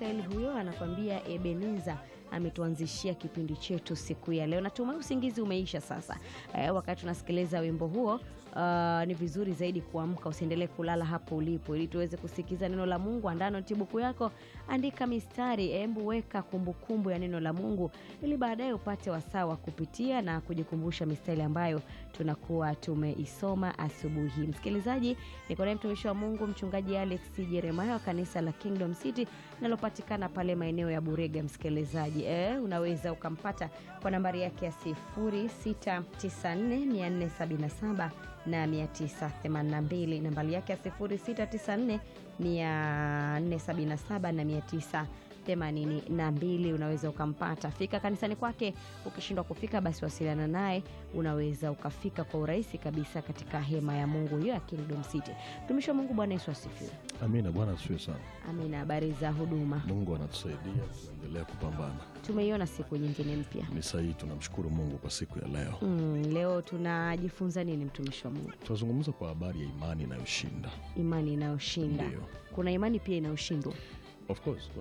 Mikaeli huyo anakwambia Ebeneza ametuanzishia kipindi chetu siku ya leo. Natumai usingizi umeisha sasa. Eh, wakati tunasikiliza wimbo huo Uh, ni vizuri zaidi kuamka, usiendelee kulala hapo ulipo, ili tuweze kusikiza neno la Mungu. Andaa notibuku yako, andika mistari, embu weka kumbukumbu ya neno la Mungu, ili baadaye upate wasaa wa kupitia na kujikumbusha mistari ambayo tunakuwa tumeisoma asubuhi. Msikilizaji, niko naye mtumishi wa Mungu mchungaji Alex Jeremiah wa kanisa la Kingdom City linalopatikana pale maeneo ya Burega. Msikilizaji, eh, unaweza ukampata kwa nambari yake ya 0694 na 982 nambari yake ya 0694 477 na 982. Unaweza ukampata, fika kanisani kwake. Ukishindwa kufika, basi wasiliana naye, unaweza ukafika kwa urahisi kabisa katika hema ya Mungu hiyo ya Kingdom City. Mtumishi wa Mungu, Bwana Yesu asifiwe. Amina. Bwana asifiwe sana. Amina. Habari za huduma? Mungu anatusaidia, tunaendelea kupambana. Tumeiona siku nyingine mpya. Ni sahihi, tunamshukuru Mungu kwa siku ya leo. Mm, leo tunajifunza nini mtumishi wa Mungu? Tunazungumza kwa habari ya imani inayoshinda. Imani inayoshinda. Ndio. Kuna imani pia inayoshindwa. Of course